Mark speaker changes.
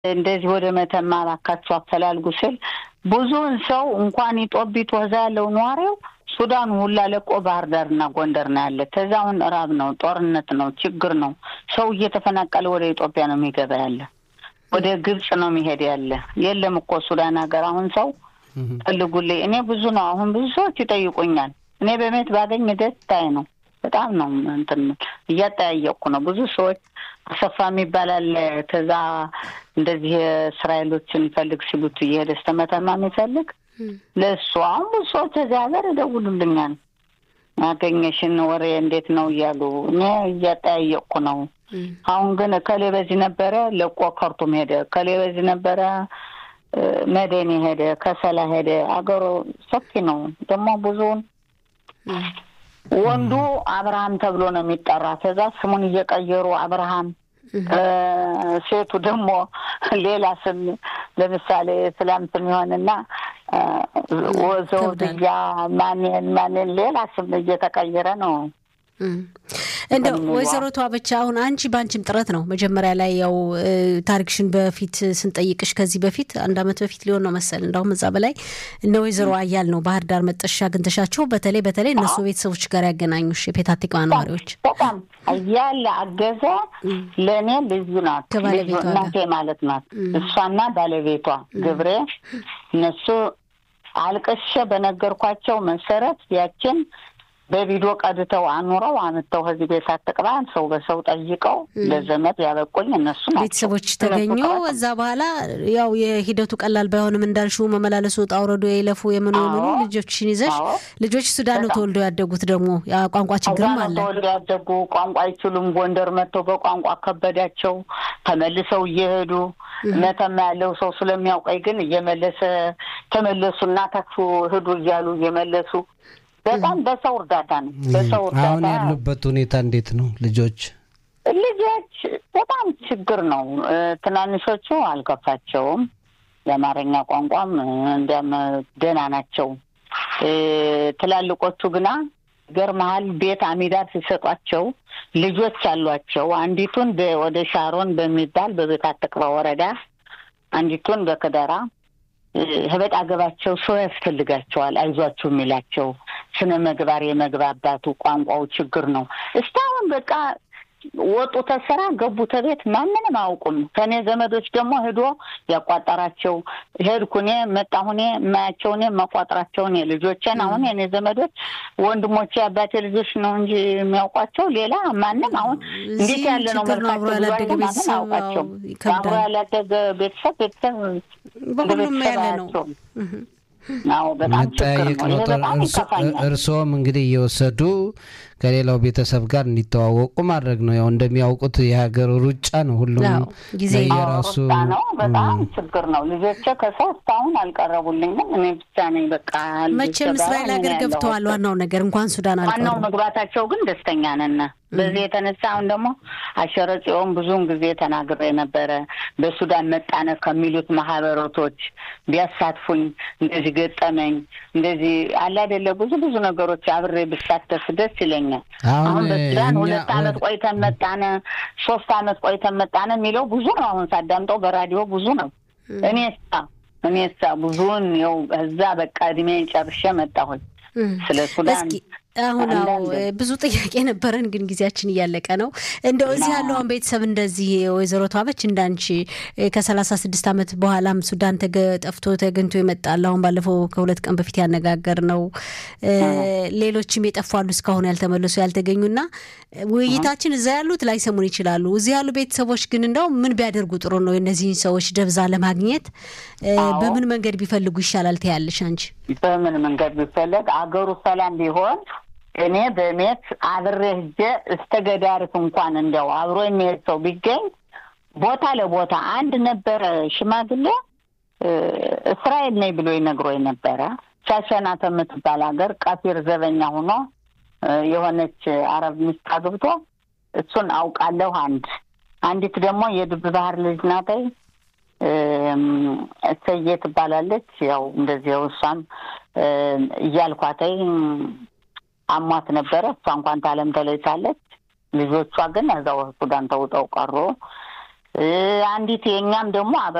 Speaker 1: እንደዚህ ወደ መተማ እባካችሁ አፈላልጉ ስል ብዙውን ሰው እንኳን ኢጦቢት ወዛ ያለው ነዋሪው ሱዳን ሁላ ለቆ ባህር ዳርና ጎንደር ነው ያለ። ከዛ አሁን ራብ ነው፣ ጦርነት ነው፣ ችግር ነው። ሰው እየተፈናቀለ ወደ ኢትዮጵያ ነው የሚገባ ያለ፣ ወደ ግብጽ ነው የሚሄድ ያለ። የለም እኮ ሱዳን ሀገር አሁን ሰው ፈልጉልኝ። እኔ ብዙ ነው አሁን ብዙ ሰዎች ይጠይቁኛል። እኔ በሜት ባገኝ ደስታዬ ነው። በጣም ነው እንትን እያጠያየቅኩ ነው። ብዙ ሰዎች አሰፋ የሚባል አለ። ከዛ እንደዚህ እስራኤሎችን ፈልግ ሲሉት እየሄደ ስተመተማ የሚፈልግ ለእሱ አሁን ብዙ ሰዎች እዚህ ሀገር ይደውሉልኛል። ያገኘሽን ወሬ እንዴት ነው እያሉ እኔ እያጠያየቅኩ ነው። አሁን ግን ከሌ በዚህ ነበረ ለቆ ከርቱም ሄደ፣ ከሌ በዚህ ነበረ መደኔ ሄደ፣ ከሰላ ሄደ። አገሩ ሰፊ ነው ደግሞ ብዙውን ወንዱ አብርሃም ተብሎ ነው የሚጠራ። ከዛ ስሙን እየቀየሩ አብርሃም፣ ሴቱ ደግሞ ሌላ ስም ለምሳሌ እስላም ስም ይሆንና ወዘውድያ ማንን ማንን ሌላ ስም እየተቀየረ ነው።
Speaker 2: እንደው ወይዘሮ ተዋበች አሁን አንቺ በአንቺም ጥረት ነው መጀመሪያ ላይ ያው ታሪክሽን በፊት ስንጠይቅሽ ከዚህ በፊት አንድ ዓመት በፊት ሊሆን ነው መሰል እንዳሁም እዛ በላይ እነ ወይዘሮ አያል ነው ባህር ዳር መጠሻ አግኝተሻቸው በተለይ በተለይ እነሱ ቤተሰቦች ጋር ያገናኙሽ የፔታቲክ ነዋሪዎች
Speaker 1: በጣም አያል አገዘ ለእኔ ልዩ ናት፣ እናቴ ማለት ናት። እሷና ባለቤቷ ግብሬ እነሱ አልቅሼ በነገርኳቸው መሰረት ያችን በቪዲዮ ቀድተው አኑረው አምጥተው ከዚህ ቤት አትቅባን ሰው በሰው ጠይቀው ለዘመድ ያበቁኝ እነሱ ናቸው።
Speaker 2: ቤተሰቦች ተገኙ። እዛ በኋላ ያው የሂደቱ ቀላል ባይሆንም እንዳልሽው መመላለሱ ውጣ ውረዱ የለፉ የምኑ የምኑ ልጆችሽን ይዘሽ ልጆች ሱዳን ነው ተወልደው ያደጉት። ደግሞ ቋንቋ ችግርም አለ።
Speaker 1: ተወልደው ያደጉ ቋንቋ አይችሉም። ጎንደር መጥተው በቋንቋ ከበዳቸው። ተመልሰው እየሄዱ መተማ ያለው ሰው ስለሚያውቀኝ ግን እየመለሰ ተመለሱና ታክሱ ሂዱ እያሉ እየመለሱ በጣም በሰው እርዳታ ነው። በሰው እርዳታ
Speaker 3: አሁን ያሉበት ሁኔታ እንዴት ነው? ልጆች
Speaker 1: ልጆች በጣም ችግር ነው። ትናንሾቹ አልከፋቸውም። የአማርኛ ቋንቋም እንዲያም ደህና ናቸው። ትላልቆቹ ግና ገርመሃል ቤት አሚዳር ሲሰጧቸው ልጆች አሏቸው። አንዲቱን ወደ ሻሮን በሚባል በቤት አትቅባ ወረዳ፣ አንዲቱን በክደራ ህበጥ አገባቸው ሰው ያስፈልጋቸዋል። አይዟችሁ የሚላቸው ስነ ምግባር የመግባባቱ ቋንቋው ችግር ነው። እስካሁን በቃ ወጡ ተስራ ገቡ ተቤት ማንንም አያውቁም። ከእኔ ዘመዶች ደግሞ ሄዶ ያቋጠራቸው ሄድኩ እኔ መጣሁ እኔ የማያቸው እኔ የማቋጥራቸው እኔ ልጆቼን አሁን የእኔ ዘመዶች ወንድሞቼ አባቴ ልጆች ነው እንጂ የሚያውቋቸው ሌላ ማንም አሁን እንዴት ያለ ነው መልካቸው ማንም አያውቃቸው። አብሮ ያላደገ ቤተሰብ ቤተሰብ
Speaker 2: በሁሉም ያለ ነው።
Speaker 3: መጠያየቅ ነው። እርስዎም እንግዲህ እየወሰዱ ከሌላው ቤተሰብ ጋር እንዲተዋወቁ ማድረግ ነው። ያው እንደሚያውቁት የሀገር ሩጫ ነው። ሁሉም
Speaker 2: ጊዜ
Speaker 1: የራሱ ነው። በጣም ችግር ነው። ልጆቼ ከሰው እስካሁን አልቀረቡልኝም። እኔ ብቻ ነኝ። በቃ
Speaker 2: መቼም እስራኤል ሀገር ገብተዋል። ዋናው ነገር እንኳን ሱዳን አልቀሩ።
Speaker 1: ዋናው መግባታቸው ግን ደስተኛ ነን። በዚህ የተነሳ አሁን ደግሞ አሸረ ጽዮን ብዙውን ጊዜ ተናግሬ ነበረ። በሱዳን መጣነ ከሚሉት ማህበረቶች ቢያሳትፉኝ እንደዚህ ገጠመኝ እንደዚህ አለ አይደለ ብዙ ብዙ ነገሮች አብሬ ብሳተፍ ደስ ይለኛል። አሁን በሱዳን ሁለት አመት ቆይተን መጣነ፣ ሶስት አመት ቆይተን መጣነ የሚለው ብዙ ነው። አሁን ሳዳምጠው በራዲዮ ብዙ ነው። እኔ ሳ እኔ ሳ ብዙውን ው እዛ በቃ እድሜ ጨርሼ መጣሁኝ ስለ ሱዳን
Speaker 2: አሁን አዎ ብዙ ጥያቄ ነበረን፣ ግን ጊዜያችን እያለቀ ነው። እንደው እዚህ ያለው አሁን ቤተሰብ እንደዚህ ወይዘሮ ተዋበች እንዳንቺ ከሰላሳ ስድስት ዓመት በኋላም ሱዳን ጠፍቶ ተገኝቶ ይመጣል። አሁን ባለፈው ከሁለት ቀን በፊት ያነጋገር ነው። ሌሎችም የጠፉ አሉ እስካሁን ያልተመለሱ ያልተገኙና ውይይታችን እዛ ያሉት ላይሰሙን ይችላሉ። እዚህ ያሉ ቤተሰቦች ግን እንደው ምን ቢያደርጉ ጥሩ ነው? የእነዚህን ሰዎች ደብዛ ለማግኘት በምን መንገድ ቢፈልጉ ይሻላል ትያለሽ አንቺ?
Speaker 1: በምን መንገድ ቢፈለግ አገሩ ሰላም ቢሆን እኔ በሜት አብሬ ሂጄ እስተ ገዳሪፍ እንኳን እንዲያው አብሮ የሚሄድ ሰው ቢገኝ ቦታ ለቦታ አንድ ነበረ ሽማግሌ እስራኤል ነኝ ብሎ ይነግሮኝ ነበረ። ሻሸናት የምትባል ሀገር ቀፊር ዘበኛ ሆኖ የሆነች አረብ ሚስት አግብቶ እሱን አውቃለሁ። አንድ አንዲት ደግሞ የድብ ባህር ልጅ ናተይ እሰዬ ትባላለች። ያው እንደዚያው እሷም እያልኳተይ አሟት ነበረ። እሷ እንኳን ታለም ተለይታለች። ልጆቿ ግን እዛው ሱዳን ተውጠው ቀሩ። አንዲት የእኛም ደግሞ